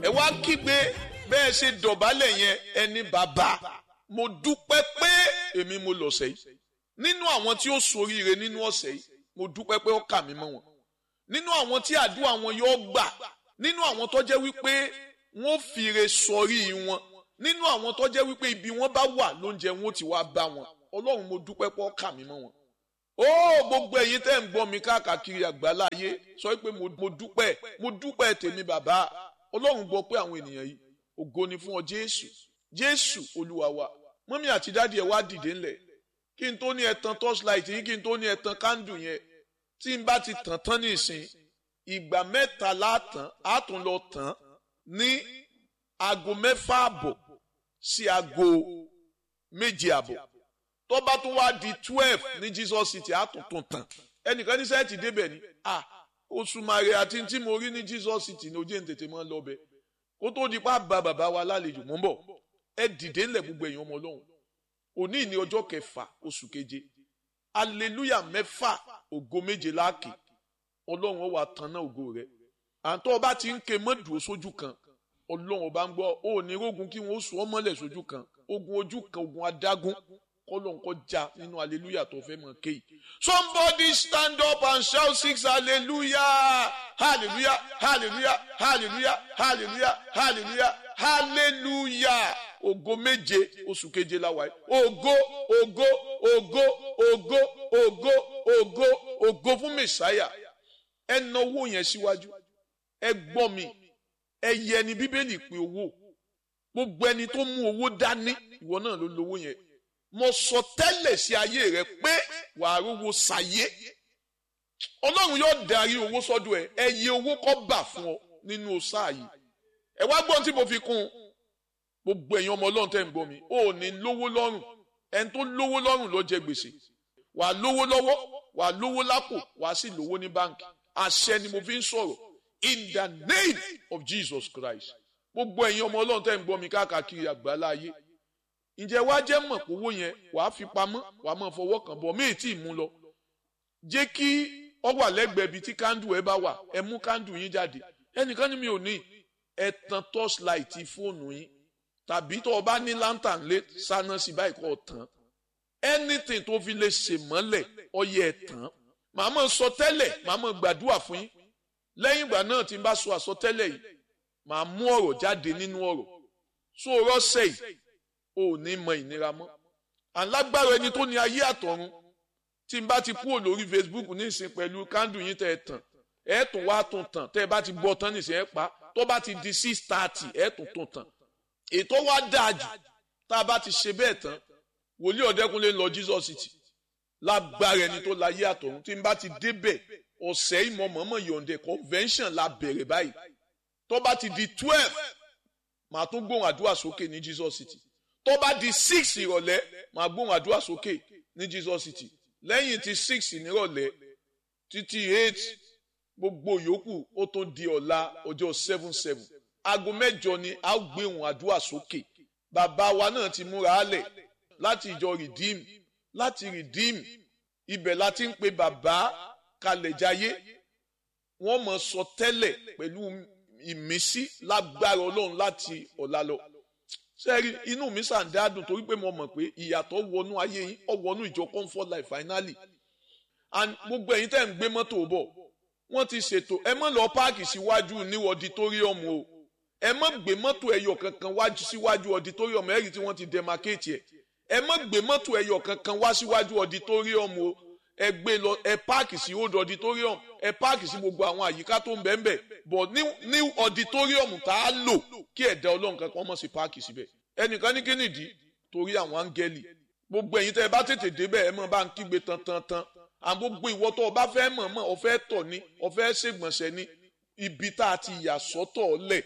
ẹ wá kígbe bẹ́ẹ̀ ṣe dọ̀bálẹ̀ yẹn ẹni bàbá mo dúpẹ́ pé èmi mo lọ̀sẹ̀ yìí nínú àwọn tí ó soríire nínú ọ̀sẹ̀ yìí mo dúpẹ́ pé ó kà mí mọ́ wọn nínú àwọn tí àdúrà wọn yóò gbà nínú àwọn tó jẹ́ wípé wọ́n fìrè sọrí wọn nínú àwọn tó jẹ́ wípé ibi wọn bá wà lóúnjẹ wọn ó ti wá bá wọn ọlọ́run mo dúpẹ́ pé ó kà mí mọ́ wọn ó gbogbo ẹ̀yin tẹ́ ń gbọ́ mi káàkiri àgbáláyé sọ pé mo dúpẹ́ mo dúpẹ́ tèmi bàbá ọlọ́run gbọ́ pé àwọn ènìyàn yìí ògo ni fún ọ jésù jésù olúwa wa mọ́mí àti dáàdi ẹ̀ wá dìde ńlẹ̀ kí n tó ní ẹ̀tàn torchlight yìí kí n tó ní ẹ̀tàn candle yẹn tí n bá ti tàn tán ní ìsìn ìgbà mẹ́ta látàn á tún lọ tàn ní aago mẹ́fà àbọ̀ sí aago méje àbọ̀ tó bá tún wá di twelve ní Jesus city á tún tún tàn ẹnìkan ní sẹ́ẹ̀tì débẹ̀ ni ah oṣù màrè àti tí mo rí ní Jesus city ní ojú ẹ̀ ń tètè máa ń lọ bẹ́ẹ̀ kó tó di pa bá bàbá wa lálejò mọ́ bọ̀ ẹ dìde ńlẹ̀ gbogbo èèyàn ọmọ ọlọ́run òní ní ọjọ́ kẹfà oṣù keje aleluya mẹ́fà ògo méje láàkì ọlọ́run ó wá tanná ògo rẹ̀ àǹtọ́ ọba ti ń ké mọ́dùú sójú kan ọlọ́run ọba ń gbọ́ ó ní rógun kí wọ́n sùn ọmọlẹ̀ sójú kan ogun ojú kan ogun adágún kọ́lọ́n kọ́ já nínú aleluya tó fẹ́ mọ̀ kéyì. somebody stand up and shout six hallelujah hallelujah hallelujah hallelujah hallelujah hallelujah hallelujah ògo méje oṣù keje la wà yìí ògo ògo ògo ògo ògo ògo ògo fún mẹsàáyà ẹ na owó yẹn síwájú ẹ gbọ́ mi ẹ yẹ ni bíbélì pé owó gbogbo ẹni tó mú owó dání ìwọ náà ló lówó yẹn mo sọ tẹ́lẹ̀ sí ayé rẹ pé wàá rówó ṣàyé ọlọ́run yóò darí owó sọ́dọ̀ ẹ ẹ yẹ owó kọ́ bà fún ọ nínú sáà yìí ẹ wá gbọ́n tí mo fi kún un gbogbo ẹ̀yin ọmọ ọlọ́run tẹ́ ń gbọ́ mi ò ní lówó lọ́rùn ẹni tó lówó lọ́rùn ló jẹ gbèsè wàá lówó lọ́wọ́ wàá lówó lápò wàá sì lówó ní báǹkì àṣẹ ni mo fi ń sọ̀rọ̀ in the name of Jesus Christ gbogbo ẹ̀yin ọmọ ọlọ́run tẹ́ ń gbọ́ mi káàkiri àgbáńlá ayé ǹjẹ́ wàá jẹ́ mọ̀ pé owó yẹn wàá fi pamọ́ wàá máa fọwọ́ kàn bọ̀ méjì tí ì mú lọ jẹ́ kí ọ wà lẹ́gbẹ̀ẹ́ ibi tí kándù ẹ bá wà ẹ mú kándù yín jáde ẹnìkan ní mi ò ní ẹ tan torchlight fóònù yín tàbí tó o bá ní lantern lé sáná sí báyìí kó o tàn anything tó fi lè ṣe mọ́lẹ̀ ọyẹ ẹ̀ tàn màá mọ̀ sọ tẹ́lẹ̀ màá mọ̀ gbàdúrà fún yín lẹ́yìn ìgbà náà tí n bá sọ àsọtẹ́lẹ̀ yìí màá mú ọ̀rọ̀ jáde nínú ọ̀rọ̀ so rọ́ṣẹ̀ yìí ò ní mọ ìnira mọ́ alágbára ẹni tó ní ayé àtọ̀run tí n bá ti kúrò lórí Facebook nísìn pẹ̀lú kándù yín tẹ́ ẹ tàn ẹ tún wá tún tàn tẹ́ ẹ bá ti gbọ́ tán nísìn ẹ pa tó bá ti di six thirty ẹ tún tún tàn ètò wa dáa jù tá a bá ti ṣe bẹ́ẹ̀ tán wòlíì ọ̀dẹ́kunlé lọ Jesus city lágbára ẹni tó láyé àtọ̀run tí n bá ti débẹ̀ ọ̀sẹ̀ ìmọ̀ mọ̀mọ́ yọ̀ǹdẹ̀ convention la bẹ̀rẹ̀ báyìí tó bá ti di twelve màá tún gbóhùn àdúrà sókè ní Jesus city tó bá di six ìrọ̀lẹ́ màá gbóhùn àdúrà sókè ní Jesus city lẹ́yìn tí six nírọ̀lẹ́ títí eight gbogbo yòókù ó tó di ọ̀la ọjọ́ seven seven aago mẹ́jọ ni a ó gbé ohùn àdúrà sókè bàbá wa náà ti múra álẹ̀ láti ìjọ redeem láti redeem ibẹ̀ la ti ń pe bàbá kalẹ̀jayé wọ́n mọ̀ sọ tẹ́lẹ̀ pẹ̀lú ìmísí lágbára ọlọ́run láti ọ̀la lọ sẹ́ẹ̀rí inú mi sàn dáadùn torí pé mo mọ̀ pé ìyàtọ̀ wọnú ayé yín ó wọnú ìjọ comfort life finally and gbogbo ẹ̀yin tẹ́ ń gbé mọ́tò bọ̀ wọ́n ti ṣètò ẹ má lọ páàkì síwájú ní auditorium o ẹ má gbé mọ́tò ẹyọ kankan wájú síwájú auditorium ẹ̀rí tí wọ́n ti demarcate ẹ̀ ẹ má gbé mọ́tò ẹyọ kankan wá síwájú auditorium o ẹ gbé lọ ẹ páàkì sí old auditorium ẹ páàkì sí gbogbo àwọn àyíká tó ń bẹ́ẹ̀ bẹ́ẹ̀ but ní auditorium tá a lò kí ẹ̀dá ọlọ́run kankan mọ̀ sí páàkì síbẹ̀ ẹnìkan ní kínìdí torí àwọn áńgẹ́lì gbogbo ẹ̀yin tẹ́ ẹ bá tètè débẹ̀ ẹ mọ̀ bá ń kígbe tan tan tan àwọn gbogbo ìwọ tó o bá fẹ́ mọ̀ mọ̀ o fẹ́ tọ̀ ni o fẹ́ ṣègbọ̀nsẹ̀ ni ibi tá a ti yà sọ́tọ̀ lẹ̀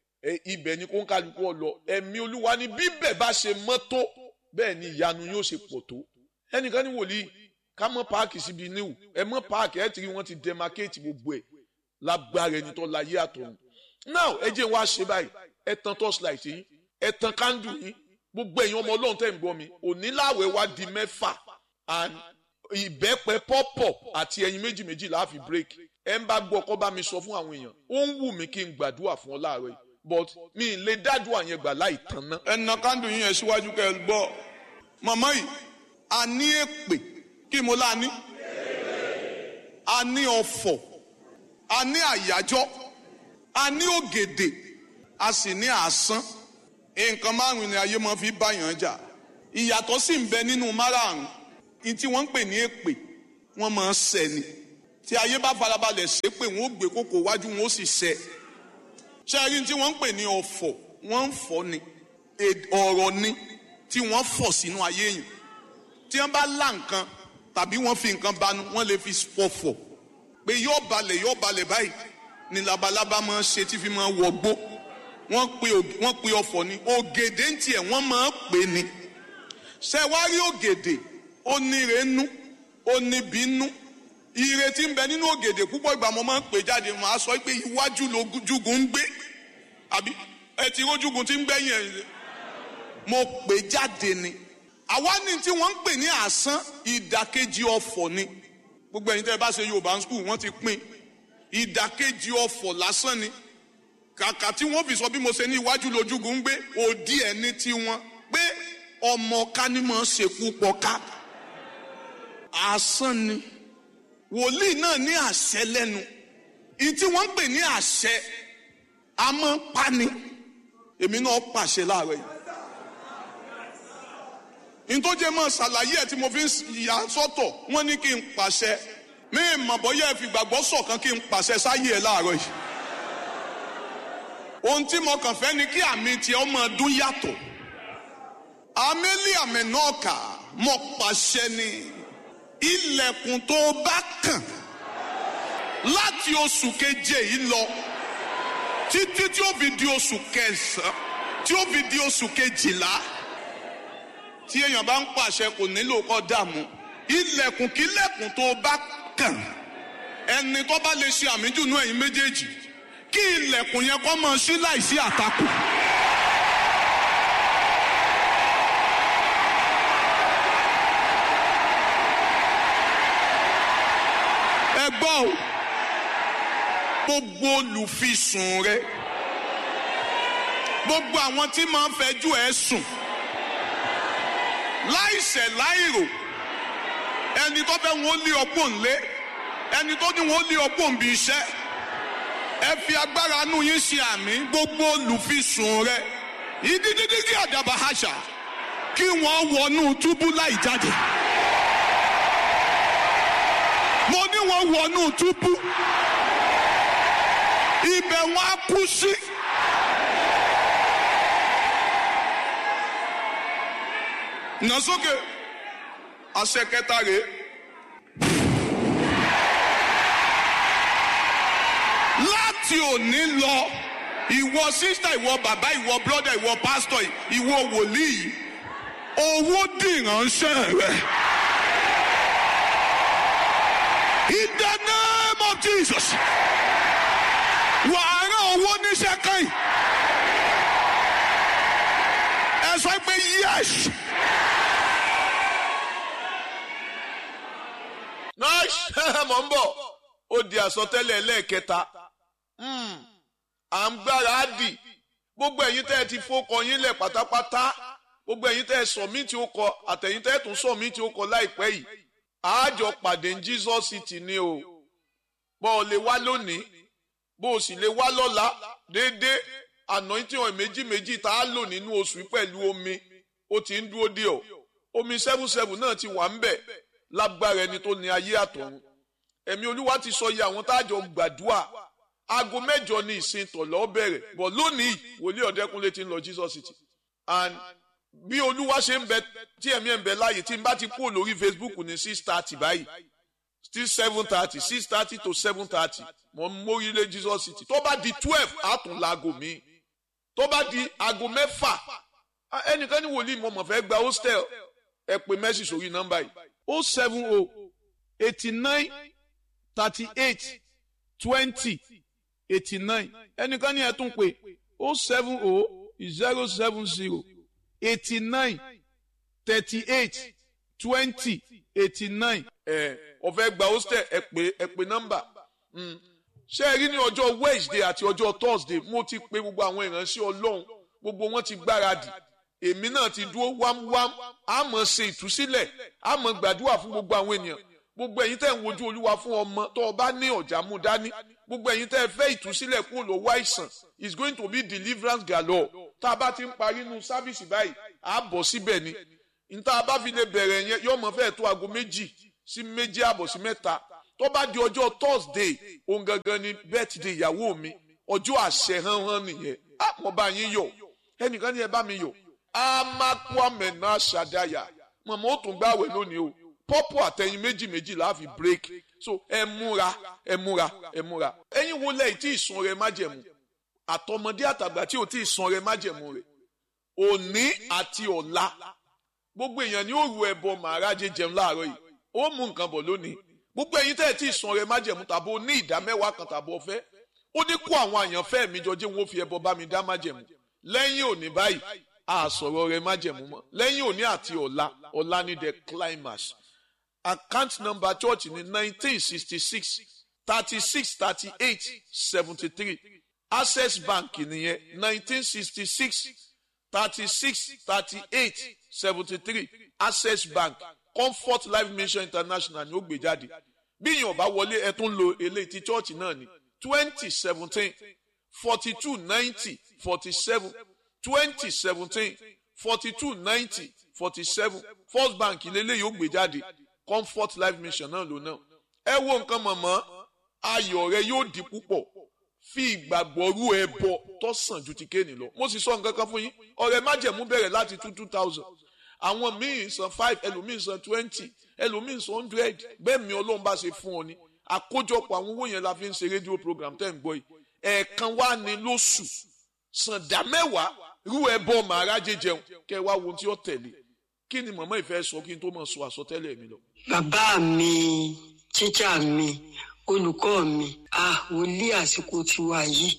ibẹ̀ ni kó ń kálukú ọ lọ ẹ̀mí olúwa ni bíbẹ̀ bá ṣe mọ́ tó bẹ́ẹ̀ ni ìyanu yóò ṣe pọ̀ tó ẹnìkan ní wòlíì ká mọ́ páàkì síbi níwù ẹ mọ́ páàkì ẹ ti rí wọ́n ti demarcate gbogbo ẹ̀ lágbára ẹni tó láyé àtọ̀run now ẹ jẹ́ wá ṣe báyìí ẹ tan torchlight yín ẹ tan candle yín gbogbo ẹ̀yin ọmọ ọlọ́run tẹ̀ ń gbọ́ mi òní láwẹ̀ wá di mẹ́fà and ìbẹ́pẹ pọ́pọ̀ àti ẹyin méjì méjì la fi break ẹ ń bá gbọ́ kọ́ bá mi sọ fún àwọn èèyàn ó ń wù mí kí n gbàdúrà fún ọ láàárọ̀ yìí but mi ì lè dájú àyẹn gbà láì tán ná. ẹnà kándù yín yẹn síwájú kẹ ẹ gbọ́ màmá yìí a ní èpè kí mo lá ní a ní ọ̀fọ̀ a ní àyájọ́ a ní ògèdè a sì ní àásán nǹkan márùn ni ayé máa fi báyàn jà ìyàtọ̀ sì ń bẹ nínú márààrún ní tí wọ́n ń pè ní èpè wọ́n máa ń ṣẹ ni tí ayé bá farabalẹ̀ ṣe pé wọ́n ó gbé kókó wájú wọn ó sì ṣẹ ṣẹ́rí tí wọ́n ń pè ní ọ̀fọ̀ wọ́n ń fọ́ ni ọ̀rọ̀ ni tí wọ́n fọ̀ sínú ayé yìí tí wọ́n bá lá nǹkan tàbí wọ́n fi nǹkan banu wọ́n lè fi pọ̀fọ̀ pé yóò balẹ̀ yóò balẹ̀ báyìí ni labalábá máa ń ṣe tí fi máa wọgbó wọ́n pe wọ́n pe ọ̀fọ̀ ni ògèdè ń tiẹ̀ wọ́n máa ń pè ní ṣe wá rí ògèdè ó ní renú ó ní bínú ire tí ń bẹ nínú ògèdè púpọ̀ ìgbà mo máa ń pè jáde màá sọ pé iwájú lójúgun ń gbé àbí ẹ ti rójúgun tí ń gbẹ̀yìn ẹ̀ mo pè jáde ni àwa ní tí wọ́n ń pè ní àsán ìdàkejì ọ̀fọ̀ ni gbogbo ẹ̀yin tẹ́ ẹ bá ṣe yorùbá skul wọ́n ti pín ìdàkejì ọ̀fọ̀ lásán ni kàkà tí wọ́n fi sọ bí mo ṣe ní iwájú lójúgun ń gbé òdì ẹ̀ ní tiwọn pé ọmọ kánímọ̀ ṣekú pọ̀ ká àsán ni wòlíì náà ní àṣẹ lẹ́nu ìyí tí wọ́n ń pè ní àṣẹ a máa ń pani èmi náà pàṣẹ láàárọ̀ yìí ntọ́jẹ́ máa ṣàlàyé ẹ̀ tí mo fi ń yà sọ́tọ̀ wọ́n ní kí n pàṣẹ mí mọ̀ bọ́yá ẹ fi gbàgbọ́ sọ̀kan kí n pàṣẹ sáyé ẹ̀ láàárọ̀ yìí ohun tí mo kàn fẹ́ ni kí àmì tiẹ̀ ọmọ ọdún yàtọ̀ àmẹ́lí àmì náà kà mọ̀ pàṣẹ ni ilẹ̀kùn tó bá kàn láti oṣù keje yìí lọ títí tí ó fi di oṣù kẹsàn-án tí ó fi di oṣù kejìlá tí èèyàn bá ń pàṣẹ kò nílò kó dààmú ilẹ̀kùn kílẹ̀kùn tó bá kàn ẹni tó bá lè ṣe àmìjùnú ẹ̀yin méjèèjì kí ilẹ̀kùn yẹn kó máa ṣí láìsí àtakò. ẹ gbọ́ o gbogbo olùfisùn rẹ gbogbo àwọn tí máa ń fẹjú ẹ sùn láìṣẹ̀ láìrò ẹni tó fẹ́ wọn lé ọgbọ́n ńlé ẹni tó ní wọn lé ọgbọ́n bí iṣẹ́ ẹ fi agbára inú yín ṣe àmì gbogbo olùfisùn rẹ ìdídídígí àdàbà àṣà kí wọ́n wọnú túbú láì jáde mo ní wọ́n wọnú túbú ibẹ̀ wọn á kú sí. nà sókè àṣẹ kẹta rèé. láti òní lọ ìwọ sísítà ìwọ bàbá ìwọ brọdà ìwọ pásítọ ìwọ wòlíì owó dìránṣẹ́ rẹ. in the name of jesus wàá rán owó níṣẹ́ kan yìí ẹ sọ pé yes. nice mọ̀ ń bọ̀ ó di àsọtẹ́lẹ̀ lẹ́ẹ̀kẹta à ń gbára á dì gbogbo ẹ̀yin tẹ́ ẹ ti fọkọ yín lẹ̀ pátápátá gbogbo ẹ̀yin tẹ́ ẹ sọ̀mítì ó kọ àtẹ̀yin tẹ́ ẹ tún sọ̀mítì ó kọ láìpẹ́ yìí àájọ pàdé ní Jesus City ni o bọ́ ọ lè wá lónìí bó o sì lè wá lọ́la déédéé anointing oil méjì méjì tá a lò nínú oṣù pẹ̀lú omi ó ti ń dúró dé ọ omi seven seven náà ti wà ń bẹ̀ lágbára ẹni tó ní ayé àtọ̀run ẹ̀mí olúwa ti sọ iye àwọn táàjọ gbàdúrà aago mẹ́jọ ní ìsìn tọ̀lọ́ bẹ̀rẹ̀ bọ̀ lónìí wòlíì ọ̀dẹ́kúnlé ti ń lọ Jesus City and bí olúwa ṣe ń bẹ tí ẹ̀mí ẹ̀ ń bẹ láàyè tí n bá ti kúrò lórí Facebook ní six thirty báyìí still seven thirty six thirty to seven thirty mo ń mórílé Jesus City tó bá di twelve àtún laago mi tó bá di aago mẹ́fà ẹnìkan ní wòlíì mo mọ̀ fẹ́ gba hostel ẹ pè mẹ́sì sórí nọ́mbà yìí o seven o eighty nine thirty eight twenty eighty nine ẹnìkan ní ẹ tún pè o seven o zero seven zero eighty nine thirty eight twenty eighty nine ẹ ọ̀fẹ́ gba hostel ẹ pè ẹ pè nọ́mbà ṣé ẹ rí ní ọjọ́ wednesday àti ọjọ́ thursday mo ti pe gbogbo àwọn ìránṣẹ́ ọlọ́run gbogbo wọn ti gbáradì èmi náà ti dúró wámúwám a máa ṣe ìtúsílẹ̀ a máa gbàdúrà fún gbogbo àwọn ènìyàn gbogbo ẹ̀yin tẹ́ ń wojú olúwa fún ọmọ tó o bá ní ọ̀já mú dání gbogbo ẹ̀yin tẹ́ ẹ fẹ́ ìtúsílẹ̀ kúrò lọ́wọ́ àìsàn is going to be deliverance galore tá a bá ti ń parí inú sábìsì báyìí a bọ̀ síbẹ̀ ni níta bá fi lè bẹ̀rẹ̀ yẹn yóò mọ̀ fẹ́ẹ̀ tó aago méjì sí méjì àbọ̀ sí mẹ́ta tó bá di ọjọ́ thursday òun gangan ni birthday ìyàwó mi ọjọ́ àṣẹ hánhán nìyẹn á mo bá yín yọ̀ ẹnìkan ní ẹ bá mi yọ̀ amakwamena ṣàdáyà mọ̀mọ́ ó tún gbàwẹ̀ lónìí o pọ́pọ̀ àtẹ̀yìn méjì méjì la fi break so ẹ múra ẹ múra ẹ múra ẹ̀yin wo lẹ́yìn tí ìsun rẹ májẹ̀mú àtọmọdé àtàgbà tí ò tí ìsun rẹ májẹ̀mú rẹ òní àti ọ̀la gbogbo èèyàn ní òru ẹbọ màrájẹ jẹun láàárọ̀ yìí ó mú nǹkan bọ̀ lónìí gbogbo ẹ̀yin tẹ́ ẹ tí ìsun rẹ májẹ̀mú tàbí ó ní ìdá mẹ́wàá kan tàbí ọ̀fẹ́ ó ní kó àwọn àyànfẹ́ mi jọ jẹ́ wọn ó fi ẹbọ bá mi dá májẹ̀mú lẹ́yìn òní báyìí àsọ̀rọ̀ rẹ májẹ̀mú mọ́ lẹ́yìn òní àti ọ̀la ọ̀la ní the climax account number church ní nineteen sixty six thirty six thirty eight seventy three access bank nìyẹn nineteen sixty six thirty six thirty eight seventy three access bank comfort life mission international ni ó gbé jáde bí èèyàn bá wọlé ẹ tún lo eléyìí ti church náà ní twenty seventeen forty two ninety forty seven twenty seventeen forty two ninety forty seven first bank lélẹ́yìí ó gbé jáde comfort life mission náà ló náà ẹ wo nǹkan mọ̀mọ́ ayọ̀ rẹ yóò di púpọ̀ fi ìgbàgbọ́ rú ẹbọ tó sàn ju ti kéènì lọ mo sì sọ nǹkan kan fún yín ọ̀rẹ́ májẹ̀mú bẹ̀rẹ̀ láti two two thousand àwọn míì san five ẹlòmíì san twenty ẹlòmíì san hundred bẹ́ẹ̀ mi ọlọ́run bá ṣe fún ọ ni àkójọpọ̀ àwọn owó yẹn la fi ń ṣe rédíò program tẹ́ ń gbọ́ yìí ẹ̀ẹ̀kan wá ní lóṣù sàndá mẹ́wàá rú ẹbọ màrájẹ jẹun kẹ́ wá wo ohun tí ó tẹ̀lé kí ni màmá ìfẹ́ sọ kí n tó mọ̀ sọ àsọtẹ́lẹ̀ mi lọ. bàbá mi tíjà mi olùkọ́ mi ah wòlíì àsìkò tiwa yìí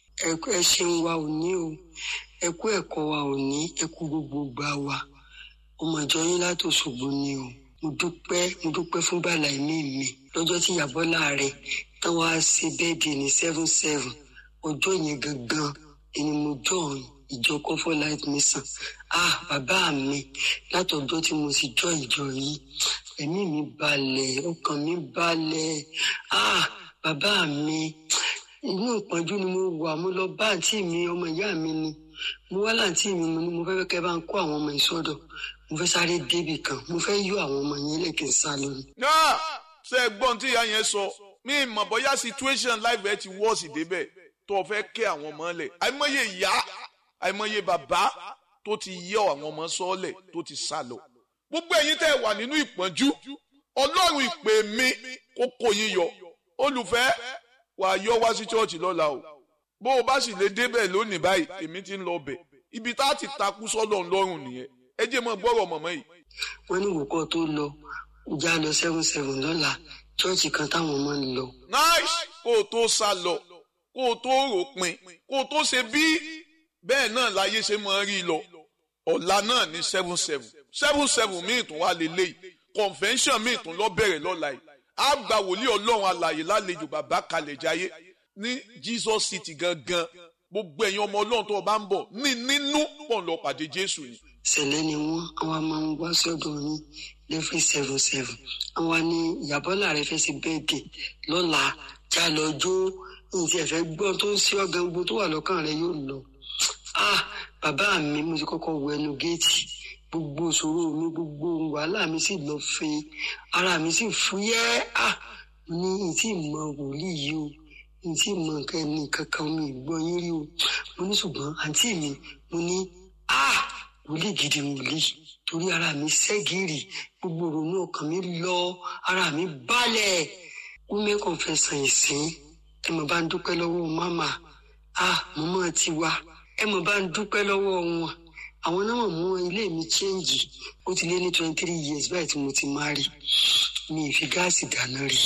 ẹ ṣeun wa ò ní o ẹ kú ẹ̀kọ́ wa ò ní ẹ kú gbogbo gbà wa ọmọ ìjọ yín látòṣogbo ni o mo dúpẹ́ mo dúpẹ́ fún bàlá ẹ̀mí mi lọ́jọ́ tí ìyàbọ́lá rẹ̀ tán wá sí bẹ́ẹ̀dì ní seven seven ọjọ́ yẹn gangan ni mo join ìjọ comfort life mission ah bàbá mi látọjọ́ tí mo sì jọ ìjọ yìí ẹ̀mí mi balẹ̀ ọkàn mi balẹ̀ ah bàbá mi inú ìpọ́njú ni mo wà mo lọ bá àǹtí mi ọmọ ìyá mi ni mo wá láǹtí mi mo ní mo fẹ́ kẹ́ bá ń kó àwọn ọmọ ìsọdọ̀ mo fẹ́ sáré débì kan mo fẹ́ yọ àwọn ọmọ yẹn lẹ́kìn sá lórí. náà ṣe é gbọ́n tí ìyá yẹn sọ mí mọ̀ bóyá situation life ẹ ti wọ́ọ̀sì débẹ̀ tó o fẹ́ kẹ́ àwọn ọmọ lẹ̀ àìmọye ìyá àìmọye bàbá tó ti yọ àwọn ọmọ sọ́ọ̀lẹ̀ tó ti sá lọ. gbogbo ẹ̀yin tẹ́ ẹ wà nínú ìpọ́njú ọlọ́run ìpè mi kó kó yín yọ olùfẹ́ wàá yọ wá sí chọ́ọ̀chì lọ́la o bó o bá sì lè débẹ̀ lónìí báyìí èmi ti ń lọ bẹ̀ ibi tá a ti takú sọ́dọ̀ ńlọ́rùn nìyẹn ẹ jẹ́ mọ́ gbọ́rọ̀ mọ̀mọ́ yìí. wọ́n ní ìwòkọ́ tó lọ já lọ seven seven lọ́la chọ́ọ̀chì kan táwọn ọmọ ń lọ. nice kó o tó sá lọ kó o tó ròpin kó o tó ṣe bí bẹ́ẹ̀ náà láyé ṣe máa rí lọ ọ̀la náà ní seven seven seven seven míì tún wá lélẹ́yìí convention míì tún lọ bẹ̀rẹ̀ lọ́la yìí á gba wòlíì ọlọ́run alàyè lálejò bàbá kalẹ̀ jayé ní Jesus city gangan gbogbo ẹ̀yin ọmọ ọlọ́run tó o bá ń bọ̀ ní nínú pọ̀ ń lọ pàdé Jésù ni. ṣẹlẹ̀ ni wọ́n àwọn máa ń wá sọ́dọ̀ yín lẹ́fí seven seven àwọn ní ìyàbọ́lá rẹ fẹ́ sí bẹ́ẹ̀dẹ̀ lọ́la já lọ jó ní ti ẹ̀fẹ́ gbọ́n tó ń sí ọ̀gá gbogbo tó wà lọ́kàn rẹ yóò lọ. ah bàbá mi mo ti kọ́kọ́ wọ ẹnu géètì gbogbo ìṣòro mi gbogbo wàhálà mi sì lọ fin ara mi sì fúyẹ́ ah ní ìtì mọ wòlíì yìí o ìtì mọ nǹkan ẹni kankan mi gbọ́ yín rí o mo ní ṣùgbọ́n àǹtí mi mo ní ah wòlíì gidi wòlíì torí ara mi ṣẹ́gìrì gbogbo ìrònú ọkàn mi lọ ara mi balẹ̀ women confession ìsìn ẹ mọ̀ bá ń dúpẹ́ lọ́wọ́ mama ah mọ́mọ́ ti wá ẹ mọ̀ bá ń dúpẹ́ lọ́wọ́ wọn àwọn náà mú ilé mi chẹ́ǹgì ó ti lé ní twenty three years báyìí tí mo ti máa rí mi ì fi gáàsì dáná rí.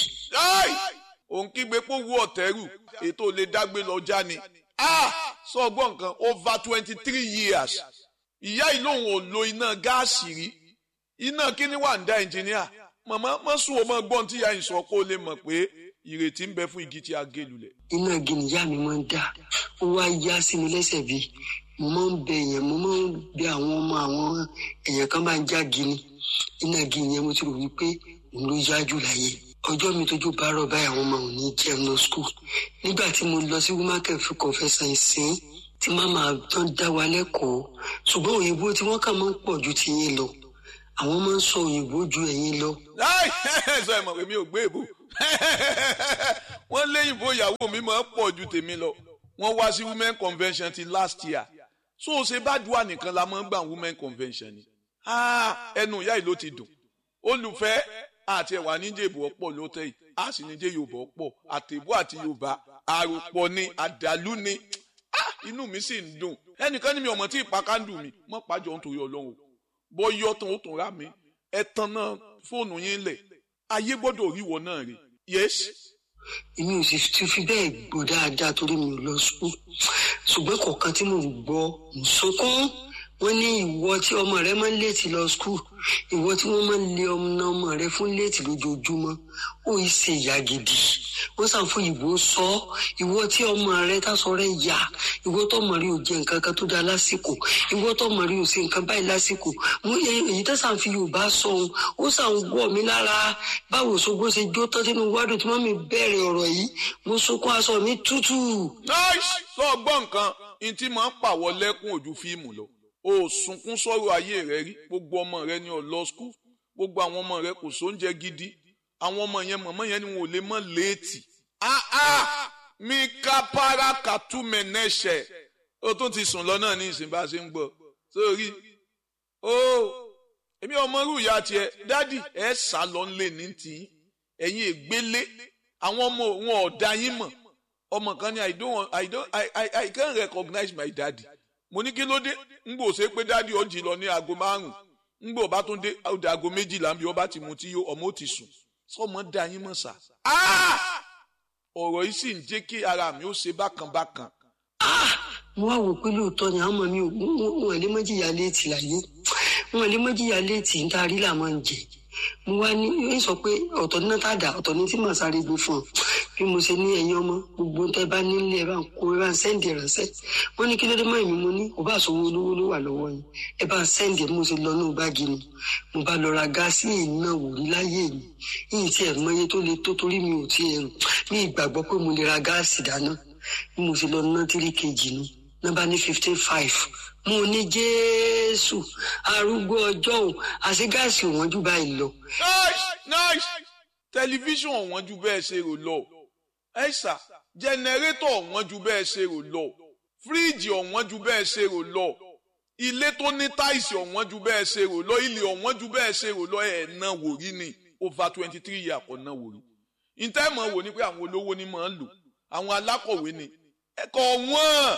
òun kígbe pé owó ọ̀tẹ́rù ètò lè dágbé lọ já ni sọ ọgbọ́n nǹkan over twenty three years ìyá yìí lòun ò lo iná gáàsì rí iná kíní wà ń dá ẹnjìníà màmá má sùn ó mọ gbọ́n tí ìyá yìí sọ kó lè mọ̀ pé ìrètí ń bẹ fún igi tí a gé lulẹ̀. iná gini ìyá mi máa ń dà ó wá yá sí mi lẹ́sẹ̀ bí mo máa ń bẹ èèyàn mo máa ń bẹ àwọn ọmọ àwọn èèyàn kan máa ń já gini iná gini yẹn mo ti rò wípé òun ló yá jù láyé ọjọ́ mi tójú bá rọ̀ báyìí àwọn ọmọ òun ní jẹun lọ skul nígbà tí mo lọ sí womaken fún kọfẹsàn ìsìn tí màmá tán dá wa lẹ́kọ̀ọ́ ṣùgbọ́n òyìnbó tí wọ́n kà máa ń pọ̀ ju tiyín lọ àwọn máa ń sọ òyìnbó ju ẹ̀yin lọ láì sọ ẹ mọ̀ pé mi ò gbé èbò wọ́n léyìnbó ìyàwó mi máa ń pọ̀ ju tèmi lọ wọ́n wá sí women convention ti last year so ṣe bá dùn nìkan la máa ń gbà women convention ni Ah, ẹnu ìyá yìí ló ti dùn olùfẹ́ àti ẹ̀wà níjẹ̀bù ọ̀pọ̀ ló tẹ̀ yìí a sì níjẹ̀ yorùbá ọ̀pọ̀ àtẹ̀bù àti yorùbá àròpọ̀ ni àdàlú ni Ah, inú mi sì ń dùn ẹnìkan ní mi ọmọ tí ìpàkàndù mi mọ́ pàjọ nítorí ọlọ́run bọ́ yọ tán ó tún rà mí ẹ tan náà fóònù yín lẹ̀ ayé gbọ́dọ̀ ríwọ náà rí yes èmi ò sì ti fi bẹ́ẹ̀ gbọ́ dáadáa torí mi ò lọ sùn ṣùgbọ́n kọ̀ọ̀kan tí mò ń gbọ́ ń sunkún wọ́n ní ìwọ tí ọmọ rẹ máa ń léètì lọ skul ìwọ tí wọ́n máa ń lé ọmọ ọmọ rẹ fún léètì lójoojúmọ́ ó yìí ṣe ìyá gidi wọ́n sàn fún ìbò sọ ìwọ tí ọmọ rẹ tásọ rẹ yà ìwọ tó ọmọ rẹ ò jẹ nǹkan kan tó dáa lásìkò ìwọ tó ọmọ rẹ ò ṣe nǹkan báyìí lásìkò mo yẹ èyí tó sàn fi yorùbá sọ ohun ó sàn wọ mí lára báwo ṣogbó ṣe jó tán sínú wádùn tí wọ́n mi bẹ̀rẹ̀ ọ̀rọ̀ yìí mo sunkún aṣọ mi tútù. nice sọ gbọ́ nǹkan n tí máa ń pàwọ́ lẹ́kún ojú fíìmù lọ o sunkún sọ̀rọ̀ ayé rẹ rí gbogbo ọmọ rẹ ní ọlọ skul gbogbo àwọn ọmọ rẹ kò sóúnjẹ gidi àwọn ọmọ yẹn mọ̀mọ́ yẹn ni wọn ò lè mọ̀ léètì ah ah mi ká para kàtú mẹ́nẹ́ṣẹ̀ o tún ti sùn lọ náà ní ìsìn bá a ṣe ń gbọ́ sórí o èmi ọmọ rú ìyá tiẹ̀ dádì ẹ sá lọ nílé ní tì í ẹ̀yin ègbélé àwọn ọmọ wọn ọ̀dà yín mọ̀ ọmọ kan ní i don't want i don't i i i can't recognize my daddy mo ní kí ló dé ngbò ṣe pé dádì ọjì lọ ní aago márùn ngbò bá tún dé ọdẹ aago méjìlá bí ọba ti mu tí yó ọmọ ó ti sùn sọmọ dá yín mọ̀ sá. ọ̀rọ̀ yìí sì ń jẹ́ kí ara mi ó ṣe bákan bákan. mo wá wò pé lóòótọ́ ni àwọn ọmọ mi ò wọn lè mọ́jìyà léètì láyé wọn lè mọ́jìyà léètì ń tarí là máa ń jẹ mo wá ní ń sọ pé ọ̀tọ̀ ní náà dà ọ̀tọ̀ ní tí màá sáré gbé fún ọ bí mo ṣe ní ẹ̀yin ọmọ gbogbo tẹ́ bá nílé ẹ bá ń kó ẹ bá ń sẹ́ǹdì ránṣẹ́ wọ́n ní kí ló dé mọ́ èmi mo ní kò bá sówó olówó ló wà lọ́wọ́ yín ẹ bá ń sẹ́ǹdì mo ṣe lọ ní báàgì ni mo bá lọ ra gáàsì èyí náà wò rí láyé mi yìí tí ẹ mọye tó le tó torí mi ò tí ẹ rò ní ìgbàgbọ́ pé mo lè ra gáàsì dáná bí mo ṣe lọ ná tírí kejì nu nọ́mbà ní fifteen five mo ní jésù arúgbó ọjọ́ ò àṣẹ gáàsì òwọ́n jù báyìí lọ. nice nice tẹlifíṣàn ọ̀wọ́n ju bẹ́ẹ̀ ṣe rò lọ ẹ̀sà jẹnẹrétọ̀ ọ̀wọ́n ju bẹ́ẹ̀ ṣe rò lọ fíríìjì ọ̀wọ́n ju bẹ́ẹ̀ ṣe rò lọ ilé tó ní táìsì ọ̀wọ́n ju bẹ́ẹ̀ ṣe rò lọ ilé ọ̀wọ́n ju bẹ́ẹ̀ ṣe rò lọ ẹ̀ ná wòrí ni over twenty three years kò ná wòrí ìtẹ́mọ̀ wò ni pé àwọn olówó ni máa ń lò àwọn alákọ̀wé ni ẹ̀kọ́ wọ́n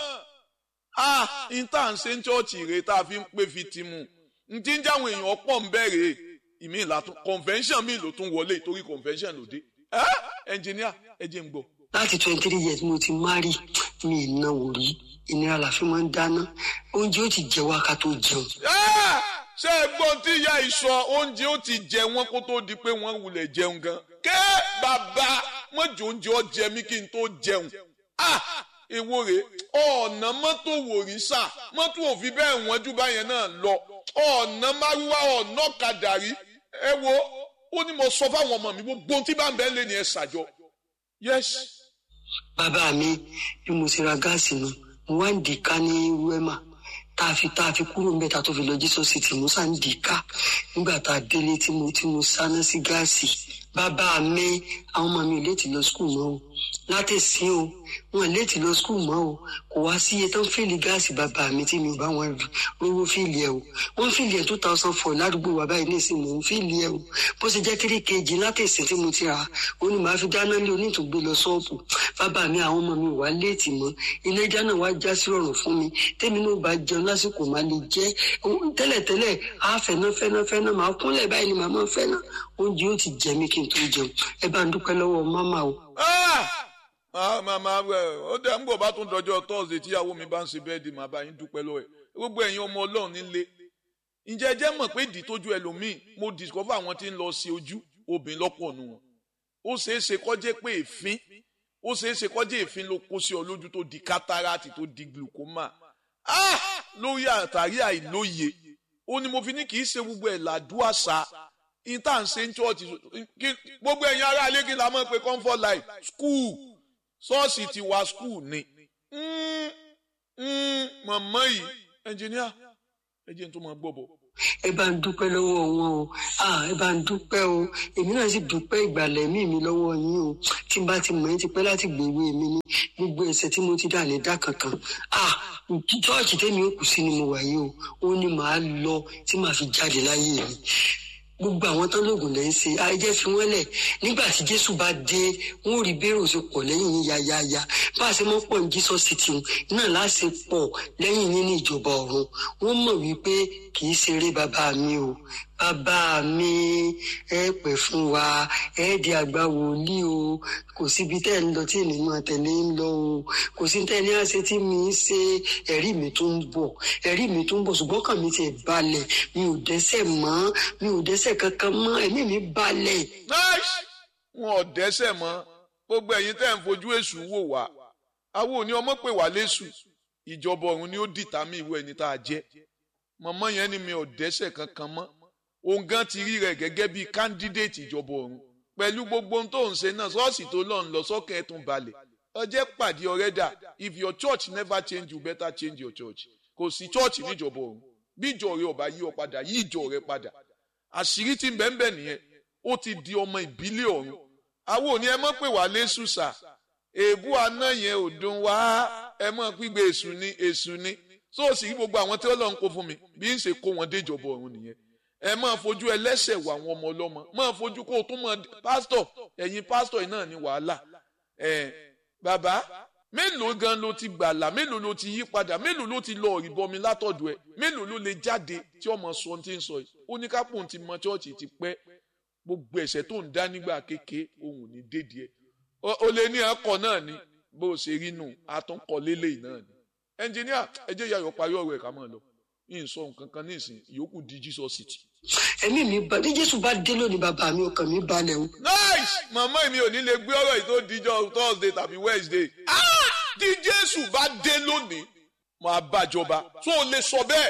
ah ìta ń ṣe ń ṣọ́ọ̀ṣì rè tá a fi ń pè fi ti mu n ti ń jáwọn èèyàn pọ̀ ń bẹ̀rẹ̀ ìmí ìlàtún convention mi ló tún wọlé torí convention ló dé ẹnjìníà ẹ jẹ́ ń gbọ́. láti twenty three years mo ti mari mi ì náwó rí ìnira la fi máa ń dáná oúnjẹ ó ti jẹ wá ká tó jẹun. ṣé ẹ gbọ́ tí ìyá ìsọ oúnjẹ ó ti jẹ wọ́n kó tó di pé wọ́n wulẹ̀ jẹun gan. ké bàbá mọ̀jọ oúnjẹ ọ jẹ mí kí n tó jẹun. èwo rèé ọ̀nà mọ́tò wòrísà mọ́tò òfin bẹ́ẹ̀ wọ́n jù báyẹn náà lọ ọ̀nà márúwá ọ̀nà kàdàrí ẹ wo ó ní mo sọ fáwọn ọmọ mi gbogbo ohun tí bá ń bẹ́ẹ̀ lé ní ẹ ṣàjọ. yes. bàbá mi bí mo ti ra gáàsì nu mo wá ń dìka ní wẹ́mà tá a fi tá a fi kúrò ń bẹ̀ tá a tó fi lọ Jesus city mo sá ń dìka nígbà tá a délé tí mo tí mo sáná sí gáàsì bàbá mi àwọn ọmọ mi ò léètì lọ skul mọ́ o látẹ̀sí o wọn léètì lọ skul mọ́ o kò wá sí iye tó ń fìlì gáàsì bàbá mi tí mi ò bá wọn rówó fìlì ẹ o wọn fìlì ẹ two thousand four ládùúgbò wa báyìí ní ìsìn mò ń fìlì ẹ o bó ṣe jẹ́ three kg látẹ̀sí tí mo ti rà ó ní màá fi dáná lé onítùgbé lọ ṣọ́ọ̀bù bàbá mi àwọn ọmọ mi ò wá léètì mọ́ ilé ìjà náà wá já sí rọrùn fún mi tèmi náà bá jẹun lásìkò máa lè jẹ tẹ́lẹ̀tẹ́lẹ̀ á fẹ́ná fẹ́ná fẹ́ná máa kúnlẹ̀ báyìí ni màá máa fẹ́ná oúnjẹ ó ti jẹ mí kí n tó jẹun ẹ bá ń dúpẹ́ lọ́wọ́ máma o. màmá ó dẹ̀ ń bọ̀ bá tún dọjọ́ tọ́sídẹ̀ẹ́ tíyàwó mi bá ń ṣe bẹ́ẹ̀ di màá bá yín dúpẹ́ lọ́wọ́ ẹ̀ gbogbo ẹ̀yin ọmọ ọlọ́run nílé ǹjẹ́ ẹ jẹ́ mọ̀ pé ìdí tójú ẹlòmíì mo discover àwọn tí ń lọ sí ojú obìnrin lọ́pọ̀ nù wọn ó ṣeé ṣe kó jẹ́ pé èéfín ó ṣeé ṣe kó jẹ́ èéfín ló kó sí ọ lójú tó di kátàràtì tó di glaucoma ah lórí àtàrí àìlóye ó ní mo fi ní kì í ṣe gbogbo ẹ̀ làdúrà ṣá ìta ń ṣe ń chọ́ọ̀tì gbogbo ẹ̀yin ará alẹ́ kí n la mọ̀ pé comfort life school ṣọ́ọ̀ṣì ti wá school ni mọ̀mọ́ yìí ẹnjìníà ẹ jẹ́ n tó máa gbọ́ bọ̀. ẹ bá ń dúpẹ́ lọ́wọ́ wọn o ẹ bá ń dúpẹ́ o èmi náà sì dúpẹ́ ìgbàlẹ̀ mí mi lọ́wọ́ yín o tí n bá ti mọ̀ ẹ́ ti pẹ́ láti gbèwé mi ní gbogbo ẹ̀ṣẹ̀ tí mo ti dà ní dá kankan chọ́ọ̀chì tẹ́mi ó kù sí ni mo wà yìí o ó ní màá lọ tí màá fi jáde láyé mi gbogbo àwọn tán lóògùn lẹ́yìn ṣe àìjẹ́ fi wọ́n lẹ̀ nígbà tí jésù bá dé wọ́n ò rí bẹ́rù ṣe pọ̀ lẹ́yìn yín yáyáyá bá a ṣe mọ́ pọ̀ ní jesus city náà láṣẹ pọ̀ lẹ́yìn yín ní ìjọba ọ̀run wọ́n mọ̀ wípé kì í ṣeré bàbá mi o bàbá mi ẹ pẹ́ fún wa ẹ di àgbà wòlíì o kò síbi tẹ́ ẹ ń lọ tí èmi máa tẹ̀lé ń lọ o kò sí tẹ́ ẹ ní àṣẹ tí mi ń ṣe ẹ̀rí mi tó ń bọ̀ ẹ̀rí mi tó ń bọ̀ ṣùgbọ́n kàn mi ti balẹ̀ mi ò dẹ́ṣẹ̀ mọ́ mi ò dẹ́ṣẹ̀ kankan mọ́ ẹ̀mí mi balẹ̀. wọn ò dẹ́ṣẹ̀ mọ́ gbogbo ẹ̀yin tẹ́ ń fojú èṣù wò wá àwọn òní ọmọ pè wá léṣù ìjọba ọ̀run ni ó dìtàmì ìwé ẹni tá a jẹ́ mọ̀mọ́ yẹn ni mi ò dẹ́ṣẹ̀ kankan mọ́ òun gan ti rí rẹ̀ gẹ́gẹ́ bíi candidate ìjọba ọ̀run pẹ̀lú gbogbo ohun tó ń ṣe náà ṣọ́ọ̀ṣì tó lọ ń lọ sọ́kẹ́ ẹ̀tún balẹ̀ ọjẹ́ pàdé ọ̀rẹ́ dà if your church never change you better change your church kò sí church níjọba ọ̀run bí ìjọ rẹ ọba yí ọ padà yí ìjọ rẹ padà àṣírí tí ń bẹ́ẹ̀ bẹ́ẹ̀ nìyẹn ó ti di ọmọ ìbílẹ̀ ọ̀run àwọn òní ẹ mọ̀ pé wà lẹ́sù sà èébú aná yẹn ò dùn wá ẹ mọ̀ pígbé èṣù ni èṣù ni so ó sì rí gbogbo àwọn tí Ọlọ́run kó fún mi bí ń ṣe kó wọn déjọba ọ̀run nìyẹn ẹ máa fojú ẹlẹ́ṣẹ̀ wà àwọn ọmọ ọlọ́mọ máa fojú kó o tún mọ pásítọ̀ ẹ̀yin pásítọ̀ yìí náà ní wàhálà ẹ̀ bàbá mélòó gan ló ti gbàlà mélòó ló ti yí padà mélòó ló ti lọ ìbọmi látọ̀dọ̀ ẹ̀ mélòó ló lè jáde tí ọmọ sọ ti ń sọ yìí ó ní kápò ti mọ chọ́ọ̀chì ti pẹ́ gbogbo ẹ̀ṣẹ̀ tó ń dá nígbà kéke òun ní dédìí ẹ̀ o lè ní akọ náà ni bó o ṣe rí nù àtúnkọ lélẹ́yìí náà ni ẹnjìníà ẹ jẹ́ ìyá yọ parí ọ̀rọ̀ ẹ̀ ká máa lọ yìí sọ nǹkan kan nísìn ìyókù di Jesus city. ẹ̀mí mi bá ní jésù bá dé lónìí bàbá mi ọkàn mi balẹ̀ o. nice màmá mi ò ní lè gbé ọ̀rọ̀ yìí tó dijọ́ thursday tàbí wednesday. tí jésù bá dé lónìí máa bàjọba tó o lè sọ bẹ́ẹ̀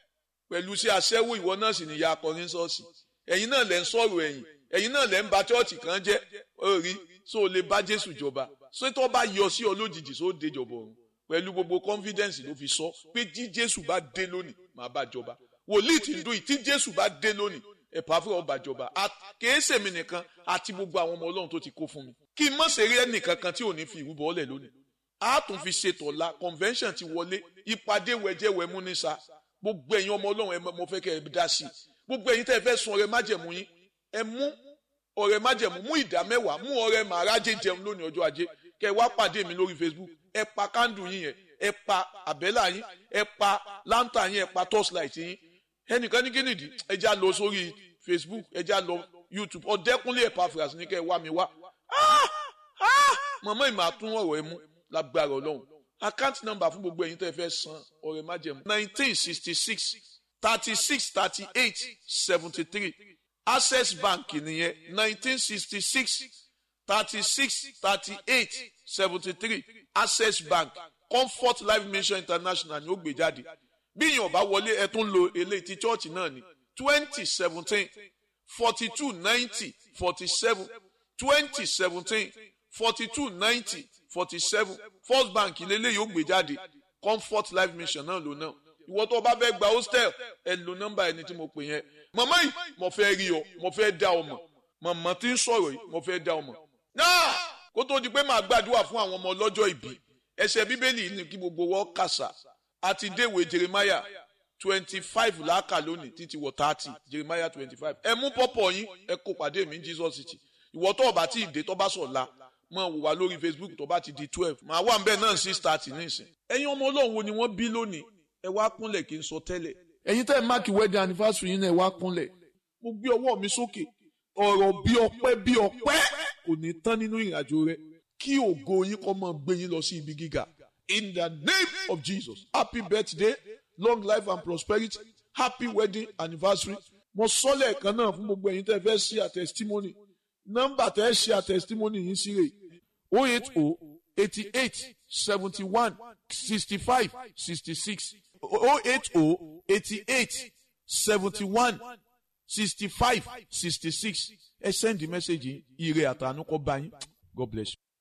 pẹ̀lú sí aṣẹ́wó ìwọ náà sì níyà akọrin ṣọ́ọ̀ṣì ẹ̀yin náà lẹ́ ń sọ̀rọ̀ ẹ̀yìn ẹ̀yin náà lẹ́ ń ba chọ́ọ̀chì kan jẹ́ orí tó o lè bá jésù jọba ṣé tó bá yọ sí ọ lójijì tó dé jọba ọ̀run pẹ̀lú gbogbo confidence ló fi sọ pé tí jésù bá dé lónìí máa bá jọba wòlíì tí ń dún yìí tí jésù bá dé lónìí ẹ̀pà fún ọba jọba kìí sèmi nìkan àti gbogbo àwọn ọmọ ọlọ́run tó ti kó fún mi kí n má ṣe rí ẹnìkan kan tí ò ní fi ìrúbọ ọlẹ̀ lónìí a tún fi ṣètò ọ̀la convention ti wọlé ìpàdé wẹ̀jẹ̀wẹ̀ mú ní sa gbogbo ẹ̀yin ọmọ ọlọ́run ẹ mo fẹ́ kẹ́ ẹ dá sí i gbogbo ẹ̀yin tẹ́ ẹ fẹ́ sun ọrẹ májẹ̀mú yín ẹ mú ọrẹ májẹ̀mú mú ìdá mẹ́wàá mú ọrẹ màrájẹ jẹun lónìí ọjọ́ ajé kẹ́ ẹ wá pàdé mi lórí facebook ẹ pa kándù yín yẹn ẹ pa àbẹ́là yín ẹ pa láńtà yín ẹ pa torchlight yín ẹnìkan ní kínìdí ẹ já lọ sórí facebook ẹ já lọ youtube ọ̀dẹ́kúnlé Epaphras ní kẹ́ ẹ wá mi wá mọ̀mọ́ ìmọ̀ àtún ọ̀rọ̀ ẹ mú lágbára ọlọ́run account number fún gbogbo ẹ̀yin tẹ́ ẹ fẹ́ san ọ̀rẹ́ májẹ̀mú nineteen sixty six thirty six thirty eight seventy three access bank nìyẹn nineteen sixty six thirty six thirty eight seventy three access bank comfort life mission international ni ó gbé jáde bí èèyàn bá wọlé ẹ tún lo eléyìí ti church náà ní twenty seventeen forty two ninety forty seven twenty seventeen forty two ninety forty seven first bank lélẹ́yìí ó gbé jáde comfort life mission náà ló náà ìwọ tó o bá fẹ́ gba hostel ẹ lo nọ́mbà ẹni tí mo pè yẹn màmá yìí mo fẹ́ rí ọ mo fẹ́ dá ọ mọ̀ màmá tí ń sọ̀rọ̀ yìí mo fẹ́ dá ọ mọ̀ náà kó tó di pé màá gbàdúrà fún àwọn ọmọ ọlọ́jọ́ ìbí ẹsẹ̀ bíbélì ní kí gbogbo wọn kàṣà àti déwé jeremiah twenty five láàkà lónìí títí wọ thirty jeremiah twenty five ẹ mú pọ́pọ̀ yín ẹ kó pàdé mi ní jesus city ìwọ tó ọba tí ì dé tó bá sọ̀ la mọ̀ wò wá lórí facebook tó bá ti di twelve màá wà nbẹ náà six thirty nísìn. ẹ̀yin ọmọ ọlọ́run wo ni wọ́n bí lónìí ẹ wá kúnlẹ̀ kí n sọ tẹ́lẹ̀. ẹ̀yin tẹ́ ẹ máàkì wedding anniversary yín náà ẹ wá kúnlẹ̀. mo gbé ọwọ́ mi sókè ọ̀rọ̀ bí ọpẹ́ bí ọpẹ́ kò ní tán nínú ìrìnàjò rẹ kí ògo yín kó máa gbé yín lọ sí ibi gíga. in the name of jesus happy birthday long life and prosperity happy wedding anniversary. mo sọ lẹ́ẹ̀kan náà fún gbogbo ẹ̀yin tẹ́ ẹ fẹ́ sí a testimony nọ́mbà tẹ́ ẹ ṣe àtẹ̀sítímọ́nì yín sí rè o eight o eighty eight seventy one sixty five sixty six o eight o eighty eight seventy one sixty five sixty six ẹ send the message yìí ire àtànú kọ́ bá yín God bless you.